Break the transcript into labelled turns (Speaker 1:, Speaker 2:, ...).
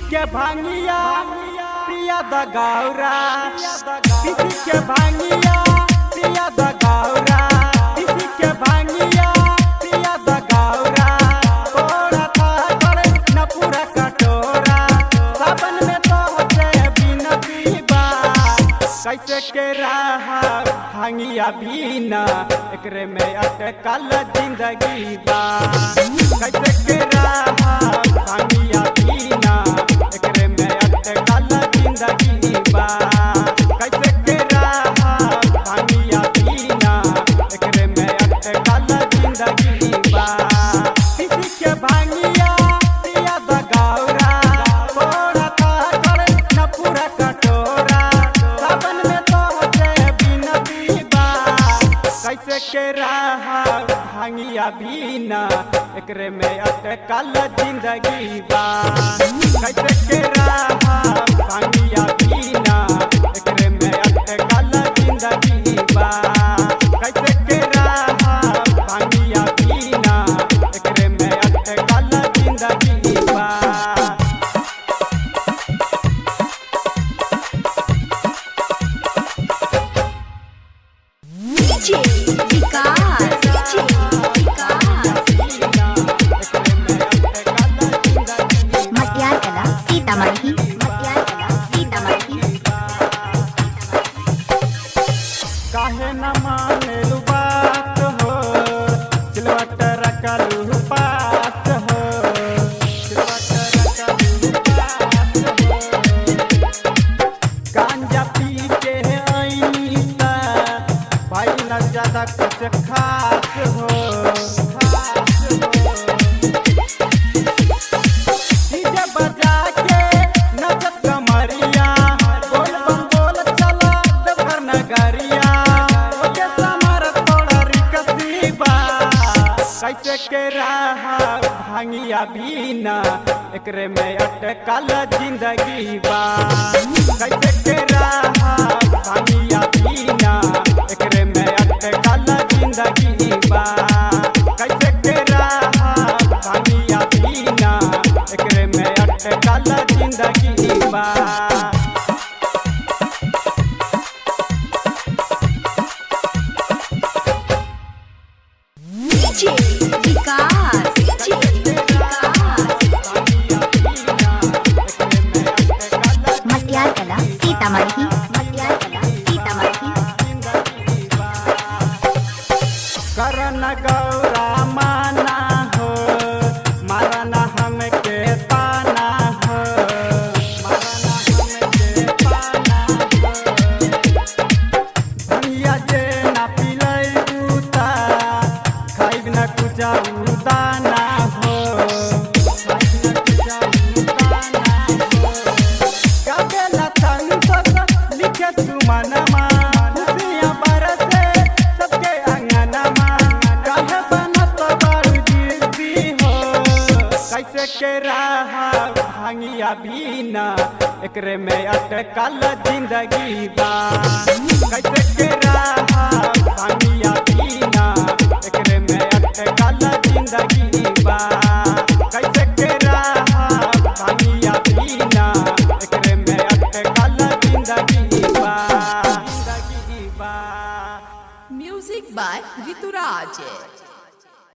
Speaker 1: के भांगिया प्रिया द गौरा पीसी के भांगिया प्रिया द गौरा पीसी के भांगिया प्रिया द गौरा तोड़ा था करे न पूरा कटोरा सावन में तो होते बिन पीबा कैसे के रहा भांगिया बिना एकरे में अटकल जिंदगी बा कैसे के रहा भांगिया बिना एकरे में अटकल जिंदगी बा कैसे के रहा भांगिया बिना एकरे में अटकल जिंदगी बा किसी के भांगिया पिया द गौरा थोड़ा था करे न पूरा कटोरा सावन में तो होते बिन पीबा कैसे के रहा भांगिया बिना एकरे में अटकल जिंदगी बा कैसे के रहा भांगिया बिना एकरे में अटकल जिंदगी बा कैसे के रहा भांगिया बिना एकरे में अटकल जिंदगी बा
Speaker 2: DJ विकास DJ विकास मटियार कला सीतामढ़ी मटियार कला सीतामढ़ी
Speaker 1: काहे न मानेलु बात हो सिलवट रखलु पास हो सिलवट रखलु पास हो गांजा पी के आईता भाई न ज्यादा कुछ खास हो खास हो डीजे बजा के नचत कमरिया बोल बम बोल चला देवघर नगरिया ओके समर तोड़ा रिकसीबा कैसे के रहा भांगिया बिना एकरे में अटकल जिंदगी बा कैसे के रहा भांगिया बिना एकरे में अटकल जिंदगी बा कैसे के रहा भांगिया बिना एकरे में अटकल जिंदगी बा
Speaker 2: DJ विकास DJ विकास मटियार कला सीतामढ़ी मटियार कला सीतामढ़ी
Speaker 1: करन गौरा माना हो मारना हमके पाना हो मारना हमके पाना हो दुनिया जे ना पिलै उता खाइब न कुछ दाना हो खाइब न कुछ दाना हो कबे लथन सस लिखे सुमनमा खुशियाँ बरसे सबके अंगनमा काहे बनत बारू जिद्दी हो कैसे के रहा भांगिया बिना एकरे में अटकल जिंदगी बा कैसे के रहा भांगिया बिना एकरे में अटकल जिंदगी बा